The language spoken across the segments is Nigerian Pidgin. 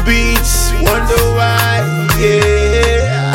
beats, wonder why, yeah.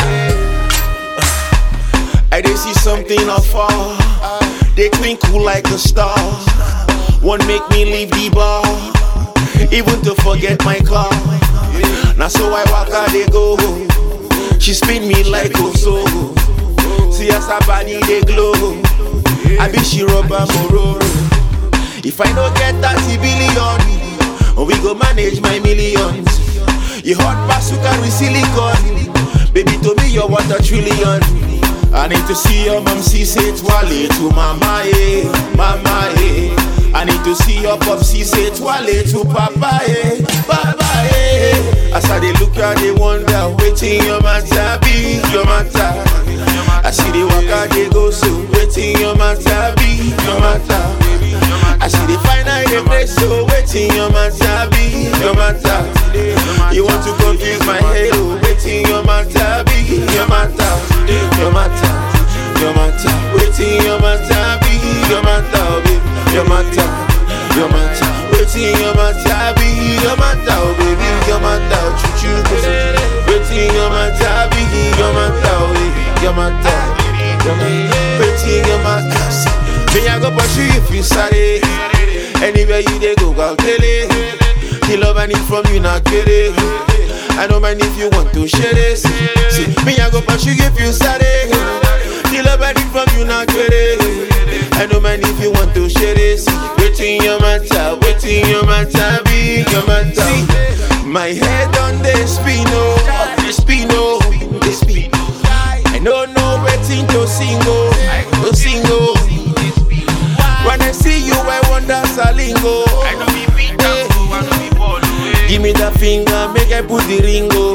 I did see something afar, they twinkle like a star. One make me leave the bar, even to forget my car. Now so I walk out, they go. She spin me like a so. See as her body they glow. I be she rubber mororo. If I don't get 30 billion, we go manage my millions. You hot pass you carry silicon. Baby, to me you're what a trillion. I need to see your mom see say twale to mama eh, mama eh. I need to see your pop see say twale to papa eh, papa eh. As I they look at they wonder, waiting your matter be your matter. I see the waka they go so, waiting your matter be your matter. I see the final they play so, waiting your matter be your matter. You want to confuse my head, oh, waiting your matter be your matter, your matter, your matter. Waiting your matter be your matter, oh, baby, your matter, your matter. Waiting your matter be your matter, oh, baby, your matter, choo choo pussy. Waiting your matter be your matter, oh, baby, your matter, your matter. Waiting your matter. Me I go pursue you if you sorry. Anywhere you dey go, go tell it. The love I need from you not get it. I don't mind if you want to share this. See, me I go pursue you if you sorry. The love I need from you not get it. I don't mind if you want to share this. Waiting your matter, waiting your matter, be your matter. See, my head on the spin, oh, the spin, oh, the spin. I don't know waiting to sing, oh, to sing, oh. When I see you, I wonder Salingo. I know be beat Hey. up, I know be ball away. Give me the finger, make I put the ring, oh.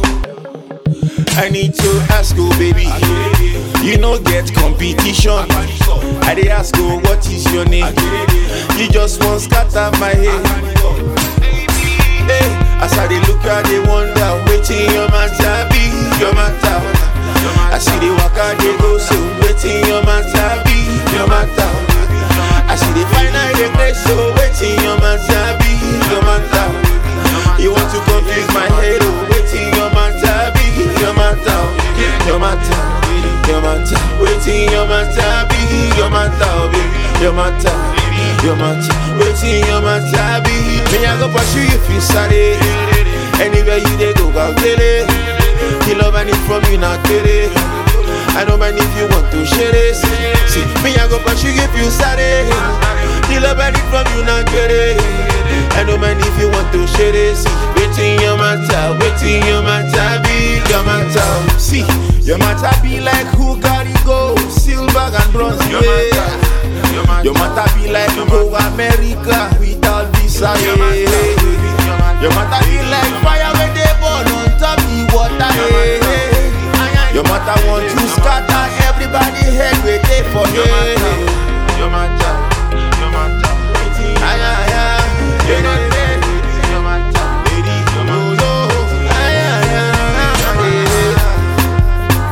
I need to ask you, baby. You know get competition. I dey ask you, what is your name? You just want scatter my head. Hey, as I dey look at the wonder, waiting your matter be your matter. I see the waka they go so, waiting your matter be your matter. I see the final they play so, waiting your matter be your matter. You want to confuse my head, oh, waiting your matter be your matter, your matter, your matter. Waiting your matter be your matter, oh, baby, your matter. Your matter, waiting your matter be Me I go pursue you if you sorry Anywhere you dey go, go get it The love I need from you, not get it I don't mind if you want to share this See, me I go pursue you if you sorry The love I need from you, not get it I don't mind if you want to share this Waiting your matter, waiting your matter be your matter See, your matter be like who got it gold Silver and bronze, Your yeah matter, your matter, your matter be like go America without visa. your matter, Yeah. your matter. Your matter be like fire when they burn on top the water. Yeah. Your matter want to scatter everybody head with it for Your matter, yeah. your matter, your matter. Ay, ay, ay. Your matter, your matter. Lady, Your no, matter. no. Ay, ay, ay, ay.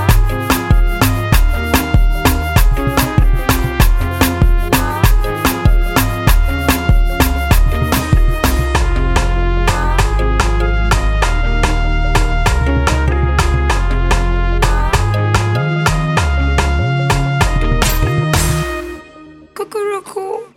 Cuckoo